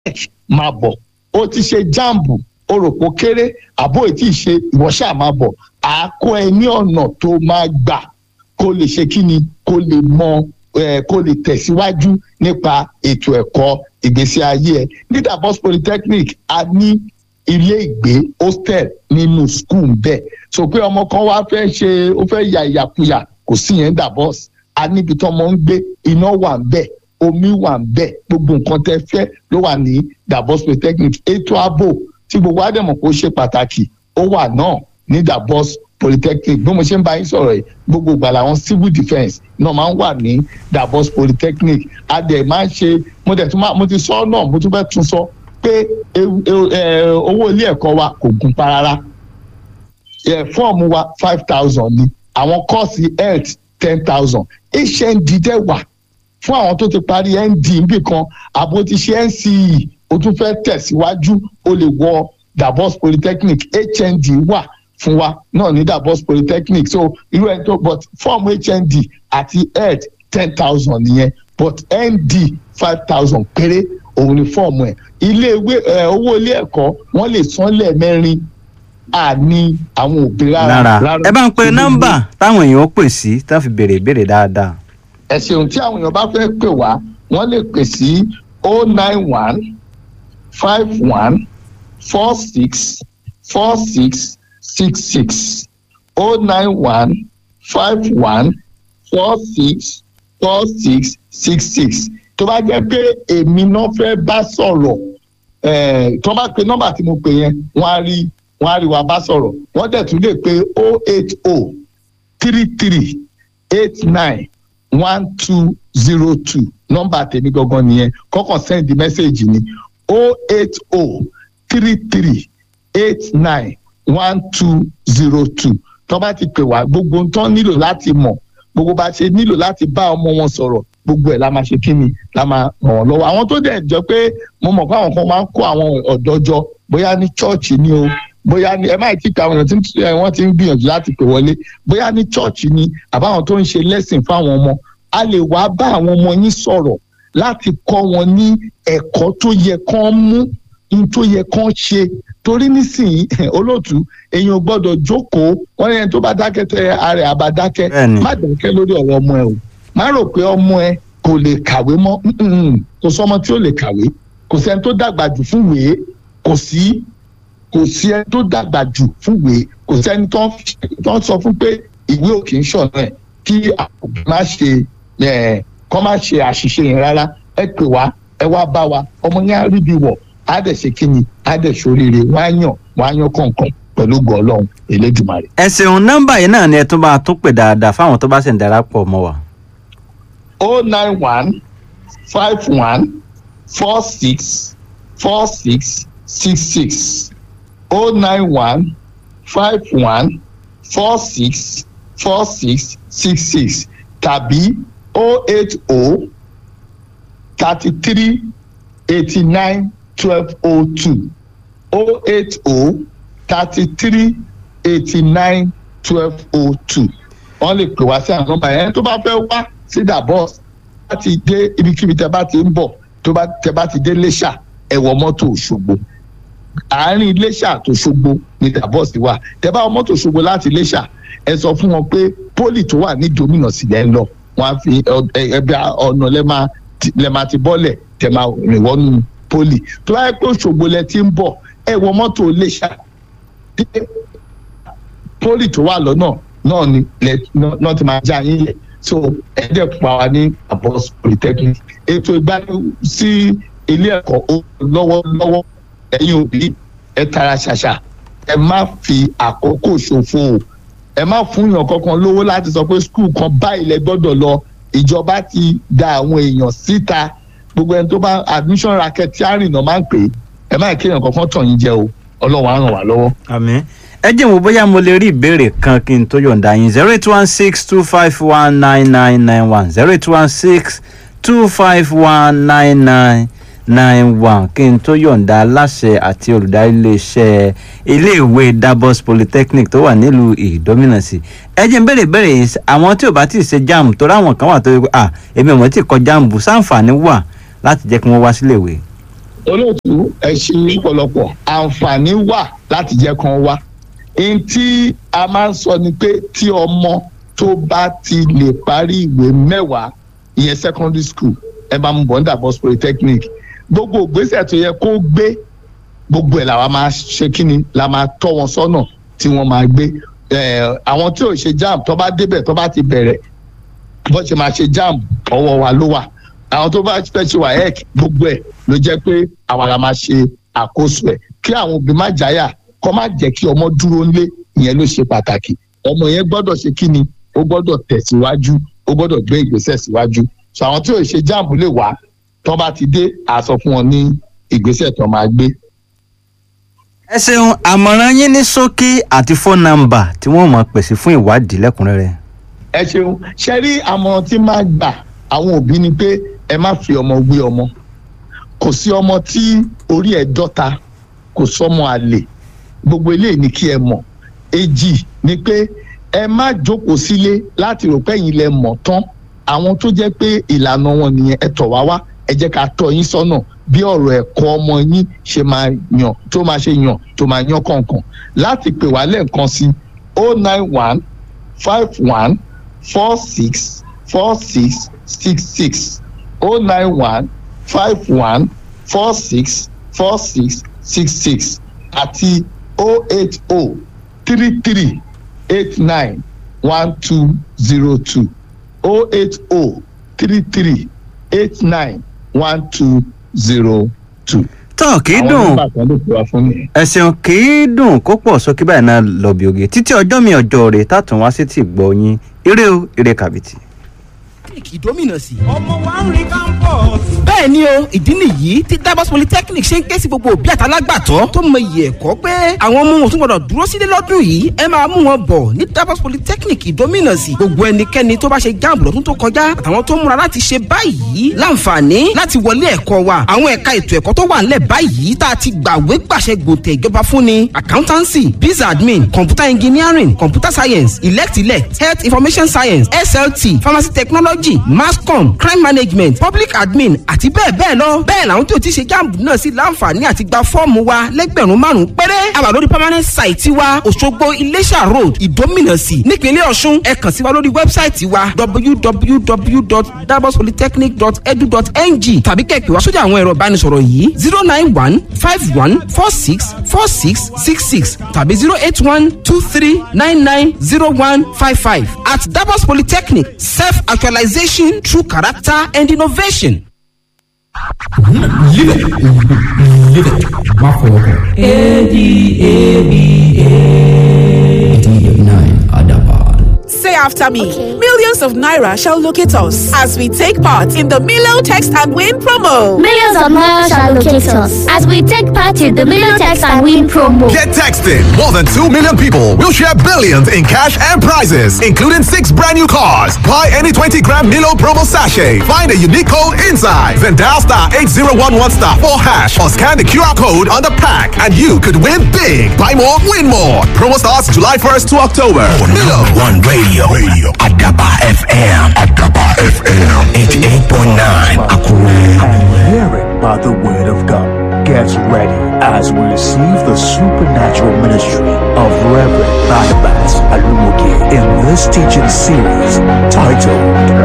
máa bọ̀ ó ti ṣe jáàmbù ó rò pé ó kéré àbó ètí ṣe ìwọ ṣáà máa bọ̀ à á kọ́ ẹ ní ọ̀nà tó máa gbà kó lè ṣe kí ni kó lè mọ ẹ kó lè tẹ̀síwájú nípa ètò ẹ̀kọ́ ìgbésí ayé ẹ ní Davos Polytechnic a ní ilé ìgbé hostel nínú school bẹ́ẹ̀ so pé ọmọ kan wá fẹ́ ṣe ó fẹ́ ya ìyàkuyà kò sí yẹn Davos a níbi tí ọmọ ń gbé iná wà ń bẹ̀ omi wà ń bẹ̀ gbogbo nǹkan tẹ́ fẹ́ ló wà ní Davos Polytechnic ètò ààbò tí gbogbo àdèmọ̀ kó ṣe pàtàkì ó wà náà ní Davos Polytechnic bí mo ṣe ń bá yín sọ̀rọ̀ yìí gbogbo ìgbà làwọn civil defence náà máa ń wà ní Davos Polytechnic a dẹ̀ máa ń ṣe mo dẹ̀ tún máa mo ti sọ náà mo tún fẹ́ tún sọ pé owó ilé ẹ̀kọ́ wa kò gún pa rárá fọ́ọ̀mù wa five thousand ni àwọn kọ́ọ̀sì health ten thousand hnd dẹ̀ wà fún àwọn tó ti parí nd níbì kan àbò ti ṣe nce o tún fẹ́ tẹ̀síwájú o lè wọ Davos Polytechnic hnd wà fún wa náà ní Davos Polytechnic so irú ẹni tó but fọ́ọ̀mù hnd àti health ten thousand nìyẹn but nd five thousand péré òun ni fọ́ọ̀mù ẹ̀ ilé ìwé owó ilé ẹ̀kọ́ wọ́n lè san lẹ́ẹ̀mẹ́rin àní àwọn òbí rárá. lára ẹ bá ń pe nọ́mbà táwọn èèyàn ó pè sí tá fi béèrè ìbéèrè dáadáa. ẹ ṣeun tí àwọn èèyàn bá fẹ́ pè wá wọ́n lè pè sí o nine one five one four six four six six six o nine one five one four six four six six six tó bá jẹ́ pé èmi náà fẹ́ bá sọ̀rọ̀ tó bá pe nọ́mbà tí mo pè yẹn wọ́n á rí wọ́n á rí wa bá sọ̀rọ̀ wọ́n dẹ̀ tún lè pe o eight o three three eight nine one two zero two nọ́mbà tèmi gangan nìyẹn kọ́kàn send message ni o eight o three three eight nine one two zero two tó bá ti pè wá gbogbo nǹkan nílò láti mọ̀ gbogbo bá ṣe nílò láti bá ọmọ wọn sọ̀rọ̀ gbogbo ẹ̀ la máa ṣe kí ni la máa ràn wọ́n lọ́wọ́ àwọn tó dẹ̀ jọ pé mo mọ̀ pé àwọn kan máa ń kó àwọn ọ̀dọ́ jọ bóyá ní chọ́ọ̀chì ni o bóyá ní ẹ má ti ka àwọn èèyàn tí wọ́n ti ń gbìyànjú láti pè wọlé bóyá ní chọ́ọ̀chì ni àbáwọn tó ń ṣe lẹ́sìn fáwọn ọmọ a lè wá bá àwọn ọmọ yín sọ̀rọ̀ láti kọ́ wọn ní ẹ̀kọ́ tó yẹ kán mú ní tó yẹ kán ṣe torí nísìnyí olóòtú èèyàn gbọ́dọ̀ jókòó wọn ní ẹni tó bá dákẹ́ tẹ ara ẹ̀ àbá dákẹ́ má dákẹ́ lórí ọ̀rọ̀ ọmọ ẹ o má rò pé ọmọ ẹ kò lè kàwé mọ́ kò sọmọ tí ó lè kàwé kò sẹ́ni tó dàgbà jù fún wèé kò sí kò sí ẹni tó dàgbà jù fún wèé kò sẹ́ni tó ń sọ fún pé ìwé ò kì í ṣọ̀nà ẹ̀ kí àkùnrin má ṣe kọ́ má ṣe àṣìṣe yẹn rárá ẹ pè wá ẹ wá bá wa ọmọ yẹn á rí bí wọ̀ á dẹ̀ ṣe kí ni á dẹ̀ ṣoríire wọ́n á yàn wọ́n á yàn kọ̀ọ̀kan pẹ̀lú ògo ọlọ́run elédùmarè. ẹ ṣeun nọ́mbà yìí náà ni ẹ tún bá tún pè dáadáa fáwọn tó bá sì ń darapọ̀ mọ́ wa. o nine one five one four six four six six six o nine one five one four six four six six six tàbí o eight o thirty three eighty nine twelve o two o eight o thirty three eighty nine twelve o two wọ́n lè pè wá sí àwọn nọ́mbà yẹn tó bá fẹ́ wá sí Davos láti dé ibikíbi tẹ́ bá ti ń bọ̀ tó bá tẹ́ bá ti dé Iléṣà ẹ wọ mọ́tò Òṣogbo àárín Iléṣà tó Ṣogbo ní Davos wà tẹ́ bá wọ mọ́tò Òṣogbo láti Iléṣà ẹ sọ fún wọn pé pólì tó wà ní domina sílẹ̀ ń lọ wọn á fi ẹbí ọ̀nà lẹ́ máa ti bọ́lẹ̀ tẹ́ máa rìn wọnú pólì tó bá yẹ pé Òṣogbo lẹ ti ń bọ̀ ẹ wọ mọ́tò Iléṣà dé pólì tó wà lọ́nà náà ni náà ti máa já yín lẹ̀ so ẹ dẹ̀ pa wá ní Davos Polytechnic ètò ìgbani sí ilé ẹ̀kọ́ lọ́wọ́lọ́wọ́ ẹ̀yin òbí ẹ tara ṣàṣà ẹ má fi àkókò ṣòfò ẹ má fún yàn kankan lówó láti sọ pé skul kan báyìí lẹ gbọ́dọ̀ lọ ìjọba ti da àwọn èèyàn síta gbogbo ẹni tó bá admission racketeering náà máa ń pè é ẹ má kéèyàn kankan tàn yín jẹ o Ọlọ́run á ràn wá lọ́wọ́. àmín ẹ jẹ́ wo bóyá mo lè rí ìbéèrè kan kí n tó yọ̀ǹda yín zero eight one six two five one nine nine nine one zero eight one six two five one nine nine nine one kí n tó yọ̀ǹda aláṣẹ àti olùdarí iléeṣẹ́ iléèwé Davos Polytechnic tó wà nílùú ìdómìnàsì ẹ jẹ́ n béèrè béèrè yìí àwọn tí ò bá tí ì ṣe jáàmù tó ráwọn kan wà tó yẹ à èmi ò mọ̀ tí ì kọ jáàmù sáǹfààní wà láti jẹ́ kí wọ́n wá síléèwé. olóòtú ẹ ṣe ọ̀pọ̀lọpọ̀ àǹfààní wà láti jẹ́ kan wá n tí a máa ń sọ ni pé tí ọmọ tó bá ti lè parí ìwé mẹ́wàá ìyẹn secondary school ẹ bá mú bọ́ńdà bọ́s polytechnic gbogbo ìgbésẹ̀ tó yẹ kó gbé gbogbo ẹ̀ làwa máa ṣe kíni la máa tọ́ wọn sọ́nà tí wọ́n máa gbé àwọn tí ò ṣe jam tó bá débẹ̀ tó bá ti bẹ̀rẹ̀ bó ṣe máa ṣe jam ọwọ́ wa ló wà àwọn tó bá fẹ́ ṣe waec gbogbo ẹ̀ ló jẹ́ pé àwa la máa ṣe àkóso ẹ̀ kí àwọn òbí má jáyà kọ́ má jẹ́ kí ọmọ dúró nílé ìyẹn ló ṣe pàtàkì ọmọ yẹn gbọ́dọ̀ ṣe kí ni ó gbọ́dọ̀ tẹ̀síwájú ó gbọ́dọ̀ gbé ìgbésẹ̀ síwájú so àwọn tí ò ṣe jam lè wá tó bá ti dé àsọ fún wọn ní ìgbésẹ̀ tó máa gbé ẹ ṣeun àmọ̀ràn yín ní ṣókí àti fóònù nọ́mbà tí wọ́n mọ̀ pèsè fún ìwádìí lẹ́kùnrẹ́rẹ́. ẹ ṣeun ṣe rí àmọ̀ràn tí máa gbà àwọn òbí ni pé ẹ má fi ọmọ gbé ọmọ kò sí ọmọ tí orí ẹ̀ dọ́ta kò sọmọ àlè gbogbo eléyìí ni kí ẹ mọ̀ èjì ni pé ẹ má jókòó sílé láti rò pé ẹ̀yin lẹ mọ̀ tán àwọn tó jẹ́ pé ìlànà wọn nìyẹn ẹ tọ̀ wá wá ẹ jẹ́ ká tọ́ yín sọ́nà bí ọ̀rọ̀ ẹ̀kọ́ ọmọ yín ṣe máa yàn tó máa ṣe yàn tó máa yàn kọ̀ọ̀kan láti pè wá lẹ́ẹ̀kan sí o nine one five one four six four six six six o nine one five one four six four six six six àti o eight o three three eight nine one two zero two o eight o three three eight nine one two zero two. tọ́ kì í dùn àwọn nọ́mbà kan ló pè wá fún mi. ẹ ṣeun kì í dùn kó pọ̀ sókè báyìí náà lọ bí oge títí ọjọ́ mi ọjọ́ rẹ̀ tàtún wá sí ti gbọ́ yín eré o eré kàbìtì. kí domina sí. ọmọ wa ń rí campus. bẹ́ẹ̀ ni o ìdí nìyí tí dabos polytechnic ṣe ń ké sí gbogbo òbí àtàlágbàtọ́ tó mọ iye ẹ̀kọ́ pé àwọn ọmọ wọn tún gbọdọ̀ dúró sílé lọ́dún yìí ẹ máa mú wọn bọ̀ ní dabos polytechnic ìdómìnà sí gbogbo ẹnikẹ́ni tó bá ṣe jáàmù lọ́dún tó kọjá àtàwọn tó múra láti ṣe báyìí láǹfààní láti wọlé ẹ̀kọ́ wa àwọn ẹ̀ka ètò ẹ̀kọ́ tó wà ńlẹ̀ báyìí tá a ti gbàwé gbàṣẹ gbòǹtẹ̀ ìjọba fún ni accountancy biz admin computer engineering computer science elect elect health information science slt pharmacy technology mass com crime management public admin àti bẹ́ẹ̀ bẹ́ẹ̀ lọ bẹ́ẹ̀ làwọn tó ti ṣe jáàmù náà sí láǹfààní àti gba fọ́ọ̀mù wa lẹ́gbẹ̀rún márùn-ún péré àwa lórí permanent site wa òṣogbo iléṣà road ìdómìnàsì nípínlẹ̀ ọ̀ṣun ẹ kàn sí wa lórí wẹ́bsáìtì wa www.dabospolytechnic.edu.ng tàbí kẹ̀kẹ́ wa sójú àwọn ẹ̀rọ ìbánisọ̀rọ̀ yìí zero nine one five one four six four six six six tàbí zero eight one two three nine nine zero one five five at dabos polytechnic self actualization through character and innovation. Live it. Live it. Má fọwọ́ kàn. A-D-A-B-A. 89 Adaban. Say after me. Millions of Naira shall locate us as we take part in the Milo Text and Win promo. Millions of Naira shall locate us as we take part in the Million Text and Win promo. Get texting. More than 2 million people will share billions in cash and prizes, including six brand new cars. Buy any 20 gram Milo promo sachet. Find a unique code inside. Then dial star 8011 star 4 hash or scan the QR code on the pack and you could win big. Buy more, win more. Promo starts July 1st to October. Milo. One radio. Radio. Adaba FM. Adaba FM. 88.9. Akure. Hear it by the word of God. Get ready as we receive the supernatural ministry of Reverend Barnabas Alumuge in this teaching series titled